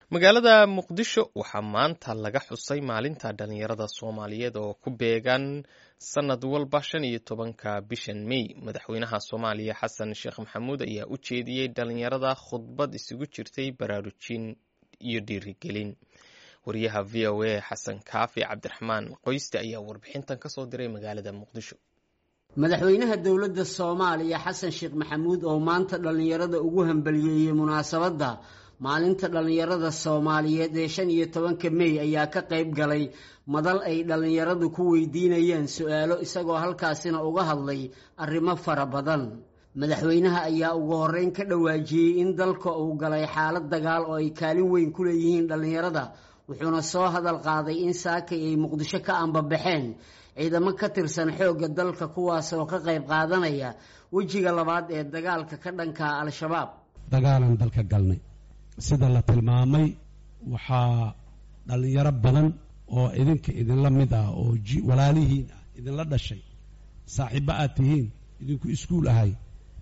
magaalada muqdisho waxaa maanta laga xusay maalinta dhalinyarada soomaaliyeed oo ku beegan sanad walba shan iyo tobanka bishan mey madaxweynaha soomaaliya xasan sheekh maxamuud ayaa u jeediyey dhalinyarada khudbad isugu jirtay baraarujin iyo dhiirigelin wariyaha v o a xasan kaafi cabdiraxmaan qoyste ayaa warbixintan kasoo diray magaalada muqdisho madaxweynaha dowladda soomaaliya xasan sheekh maxamuud oo maanta dhallinyarada ugu hambaliyeeyey munaasabadda maalinta dhallinyarada soomaaliyeed ee shan iyo tobanka mey ayaa ka qayb galay madal ay dhallinyaradu ku weydiinayeen su-aalo isagoo halkaasina uga hadlay arrimo fara badan madaxweynaha ayaa ugu horreyn ka dhawaajiyey in dalka uu galay xaalad dagaal oo ay kaalin weyn ku leeyihiin dhallinyarada wuxuuna soo hadal qaaday in saakay ay muqdisho ka ambabaxeen ciidamo ka tirsan xoogga dalka kuwaasoo ka qayb qaadanaya wejiga labaad ee dagaalka ka dhanka al-shabaab dagaalan dalka galnay sida la tilmaamay waxaa dhallinyaro badan oo idinka idinla mid ah oo walaalihiin ah idinla dhashay saaxiibbo aad tihiin idinku iskuul ahay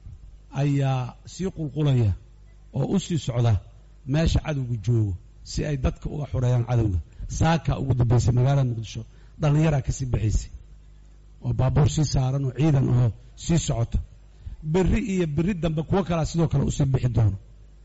ayaa sii qulqulaya oo u sii socda meesha cadowga joogo si ay dadka uga xoreeyaan cadowga saakaa ugu dambaysay magaalada muqdisho dhallinyaraa ka sii baxaysay oo baabuur sii saaran oo ciidan oo sii socota berri iyo berri dambe kuwo kalaa sidoo kale usii bixi doono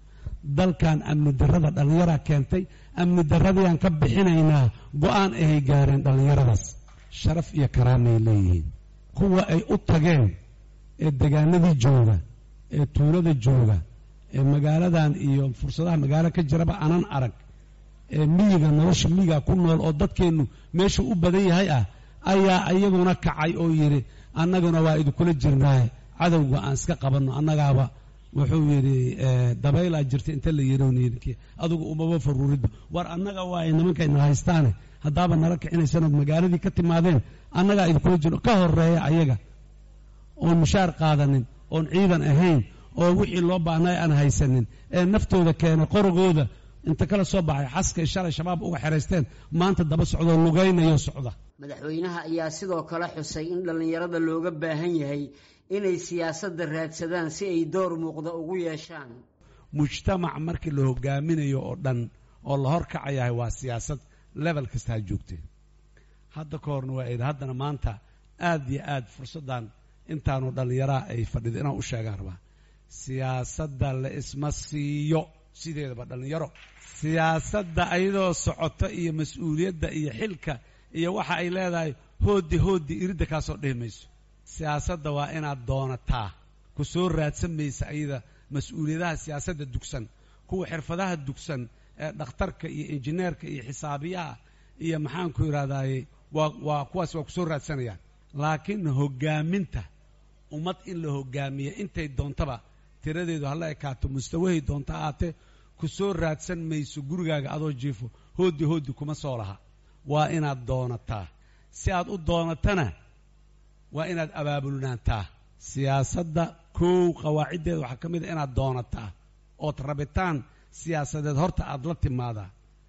dalkan amni darrada dhallinyaraa keentay amni darradayaan ka bixinaynaa go-aan ahay gaareen dhallinyaradaas sharaf iyo karaamay leeyihiin kuwa ay u tageen ee degaanadii jooga ee tuulada jooga ee magaaladan iyo fursadaha magaalo ka jiraba anan arag ee miyiga nolosha miyiga ku nool oo dadkeennu meeshuu u badan yahay ah ayaa iyaguna kacay oo yidhi annaguna waa idinkula jirnaaye cadowga aan iska qabanno annagaaba wuxuu yidhi dabaylaa jirta inta la yidhi adugu umaba faruuridba war annaga waa ay nimankayna haystaane haddaaba nala kicinaysanood magaaladii ka timaadeen annagaa idinkula jirno ka horeeya ayaga oon mushaar qaadanin oon ciidan ahayn oo wixii loo baahnay aan haysanin ee naftooda keenay qorogooda inta kala soo baxay xaskay shalay shabaab uga xeraysteen maanta daba socdoo lugaynayo socda madaxweynaha ayaa sidoo kale xusay in dhallinyarada looga baahan yahay inay siyaasadda raadsadaan si ay door muuqda ugu yeeshaan mujtamac markii la hogaaminayo oo dhan oo la horkacayahay waa siyaasad level kasta ha joogteen hadda ka horna waa idhi haddana maanta aad iyo aad fursaddan intaanu dhallinyaraha ay fadhido inaan u sheegaan rabaa siyaasadda la isma siiyo sideedaba dhallinyaro siyaasadda ayadoo socota iyo mas-uuliyadda iyo xilka iyo waxa ay leedahay hooddi hooddi iridda kaasoo dhihi mayso siyaasadda waa inaad doonataa ku soo raadsan maysa ayada mas-uuliyadaha siyaasadda dugsan kuwa xirfadaha dugsan ee dhakhtarka iyo injineerka iyo xisaabiyaha iyo maxaanku yidhahdaaye waa waa kuwaas waa kusoo raadsanayaan laakiin hoggaaminta ummad in la hoggaamiya intay doontaba tiradeedu hala ekaato mustawahay doonta ahaatee ku soo raadsan mayso gurigaaga adoo jiifo hooddi hooddi kuma soo laha waa inaad doonataa si aad u doonatana waa inaad abaabulnaantaa siyaasadda kow qawaaciddeeda waxaa ka mid a inaad doonataa ood rabitaan siyaasadeed horta aad la timaadaa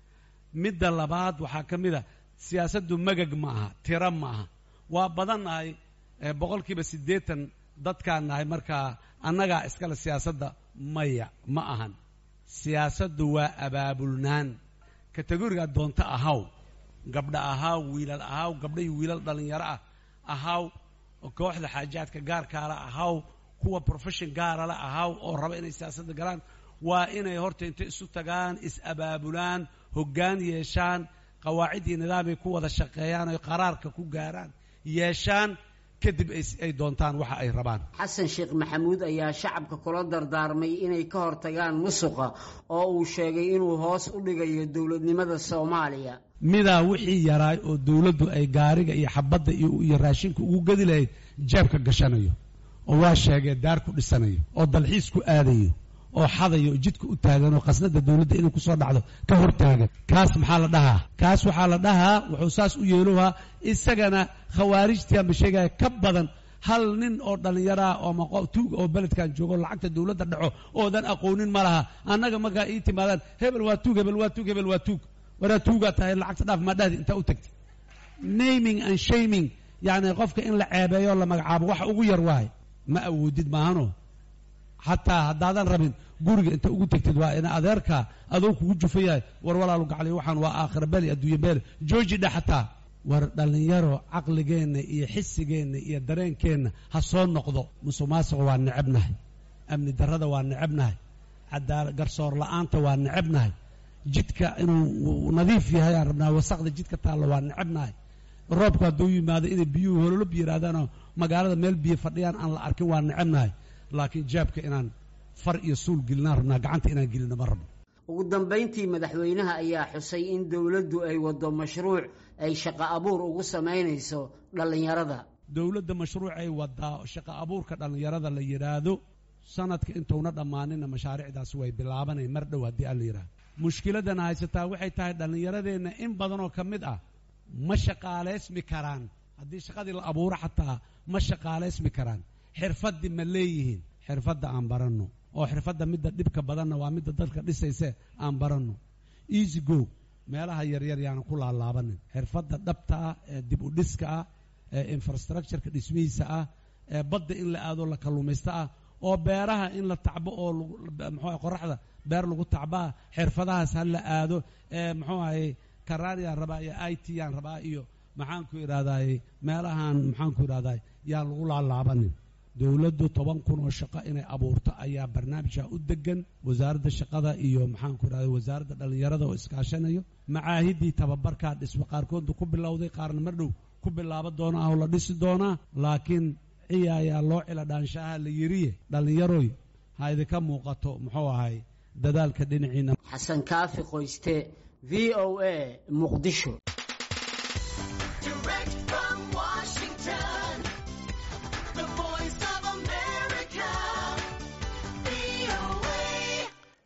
midda labaad waxaa ka mid a siyaasaddu magag ma aha tiro ma aha waa badan nahay boqolkiiba siddeetan dadkaan nahay markaa annagaa iskale siyaasadda maya ma ahan siyaasaddu waa abaabulnaan kategorigaa doonto ahaw gabdha ahaw wiilal ahaw gabdha iyo wiilal dhallinyaro ah ahaw kooxda xaajaadka gaarkaala ahaw kuwa profession gaarala ahaw oo raba inay siyaasadda galaan waa inay horta intay isu tagaan is-abaabulaan hoggaan yeeshaan qawaacid iyo nidaamay ku wada shaqeeyaan oy qaraarka ku gaaraan yeeshaan kadib ay doontaan waxa ay rabaan xasan sheekh maxamuud ayaa shacabka kula dardaarmay inay ka hortagaan musuqa oo uu sheegay inuu hoos u dhigayo dowladnimada soomaaliya midaa wixii yaraay oo dowladdu ay gaariga iyo xabadda iyo raashinka ugu gedi lahayd jeebka gashanayo oo waa sheegee daar ku dhisanayo oo dalxiis ku aadayo oo xadayo oo jidka u taagan oo khasnada dowladda inay kusoo dhacdo ka hor taagan kaas maxaa la dhahaa kaas waxaa la dhahaa wuxuu saas u yeelohaa isagana khawaarijtii ama sheegaya ka badan hal nin oo dhallinyaraah oo tuug oo beledkan joogo lacagta dowladda dhaco oodan aqoonin ma laha annaga markaa ii timaadaan hebel waa tuug hebel waa tuug hebel waa tuug waraa tuugaa tahay lacagta dhaaf maadhahdi intaa u tagtay naming and shaming yacni qofka in la ceebeeyo la magacaabo waxa ugu yar waaye ma awoodid maahano xataa haddaadan rabin guriga inta ugu tegtid waa ina adeerka adoo kugu jufa yahay war walaalu gacliy waxaan waa aakhira beli adduunya beele jooji dhe xataa war dhallinyaro caqligeenna iyo xisigeenna iyo dareenkeenna ha soo noqdo musuqmaasuqa waa necabnahay amni darrada waa necabnahay cadaala garsoor la-aanta waa necabnahay jidka inuu nadiif yahay aan rabnaa wasaqda jidka taalla waa necabnahay roobku hadduu yimaado inay biyuhu hololob yidhaahdaanoo magaalada meel biyo fadhiyaan aan la arkin waa necabnahay laakiin jaabka inaan far iyo suul gelinaan rabnaa gacanta inaan gelino ma rabno ugu dambayntii madaxweynaha ayaa xusay in dowladdu ay waddo mashruuc ay shaqo abuur ugu samaynayso dhallinyarada dowladda mashruucay wadaa shaqo abuurka dhallinyarada la yidhaahdo sanadka intuuna dhammaanina mashaariicdaasi way bilaabanay mar dhow haddii aan la yidhahdo mushkiladana haysataa waxay tahay dhallinyaradeenna in badanoo ka mid ah ma shaqaalaysmi karaan haddii shaqadii la abuuro xataa ma shaqaalaysmi karaan xirfaddii ma leeyihiin xirfadda aan baranno oo xirfadda midda dhibka badanna waa midda dadka dhisayse aan baranno easy go meelaha yaryar yaanan ku laalaabanin xirfadda dhabta ah ee dib u dhiska ah ee infrastructureka dhismihiisa ah ee badda in la aado la kalluumaysto ah oo beeraha in la tacbo oo muxuu qoraxda beer lagu tacbaa xirfadahaas ha la aado ee muxuu ahay karaaniyaan rabaa iyo i t yaan rabaa iyo maxaanku idhahdaye meelahan maxaanku idhahdaye yaan lagu laalaabanin dowladdu toban kun oo shaqo inay abuurto ayaa barnaamijka u degan wasaaradda shaqada iyo maxaanku idhahda wasaaradda dhallinyarada oo iskaashanayo macaahiddii tababarkaa dhismo qaarkoodna ku bilowday qaarna mar dhow ku bilaaba doona ah oo la dhisi doonaa laakiin ciyaayaa loo cila dhaanshaha la yiriye dhallinyaroy ha idinka muuqato muxuu ahay dadaalka dhinaciina xasan kaafi qoyste v o a muqdisho